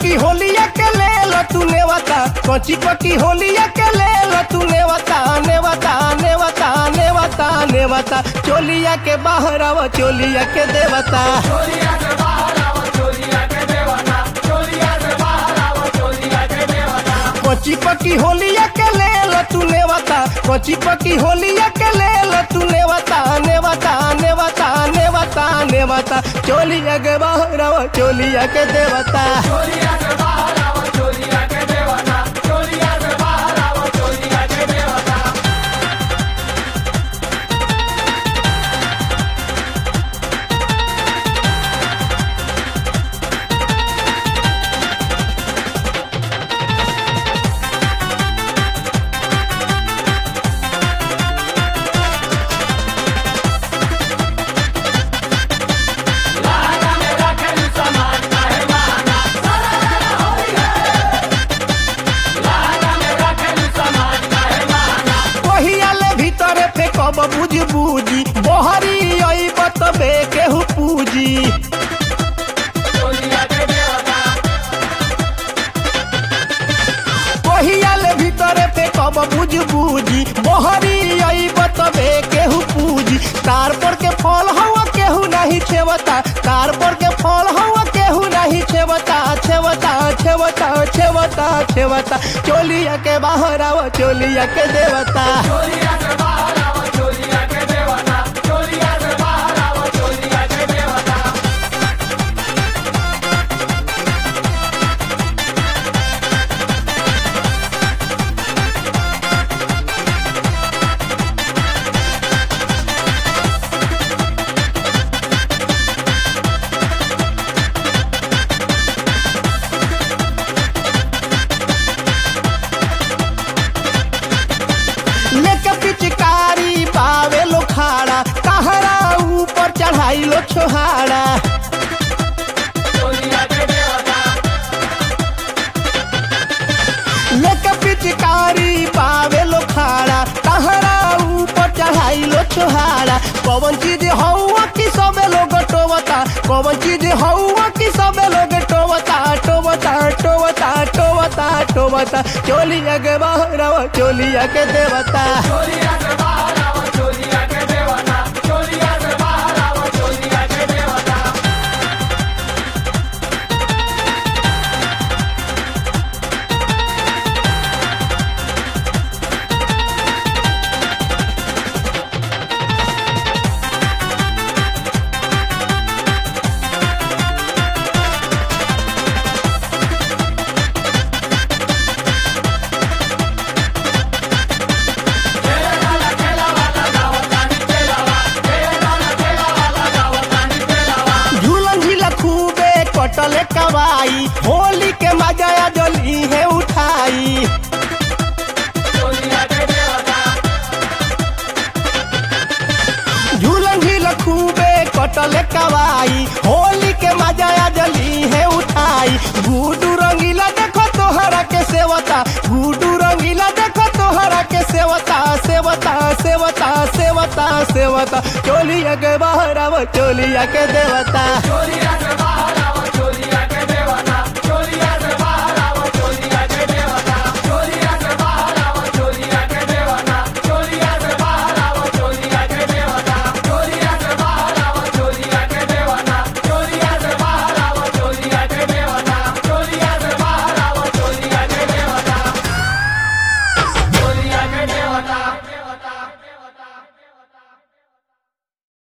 पकी होलिया के ले लो तू नेवता कची पकी होलिया के ले लो तू नेवता नेवता नेवता नेवता नेवता चोलिया के बाहर आव चोलिया के देवता कची पकी होलिया के ले लो तू नेवता कची पकी होलिया के ले लो तू नेवता नेवता नेवता नेवता नेवता चोलिया के बाहर आव चोलिया के देवता कहियाले भीतरे फेकब बुझ बुझी बहरी अइब तबे केहू पूजी कहियाले भीतरे फेकब बुझ बुझी बहरी अइब तबे केहू पूजी तार पर के फल हवा केहू नहीं छेवता तार पर के फल हवा केहू नहीं छेवता छेवता छेवता छेवता छेवता चोलिया के बाहर आव चोलिया के देवता लेके पिचकारी पावे लो खाड़ा कहरा ऊपर चढ़ाई लो छोहाड़ा लेके पिचकारी पावे लो खाड़ा कहरा ऊपर चढ़ाई लो छोहाड़ा कौन चीज हौआ की सबे लोग टोवता कौन चीज हौआ की सबे लोग टोवता टोवता टोवता टोवता टोवता चोलिया के बाहर आवा चोलिया के देवता झूलन झीला खूबे कटले कवाई होली के मजा जली है उठाई झूलन झील खूबे कटले कवाई होली के मजा जली है उठाई गुडू रंगीला देखो तोहरा के सेवता गुडू रंगीला देखो तोहरा के सेवता सेवता सेवता सेवता सेवता चोलिया के बाहर आव चोलिया के देवता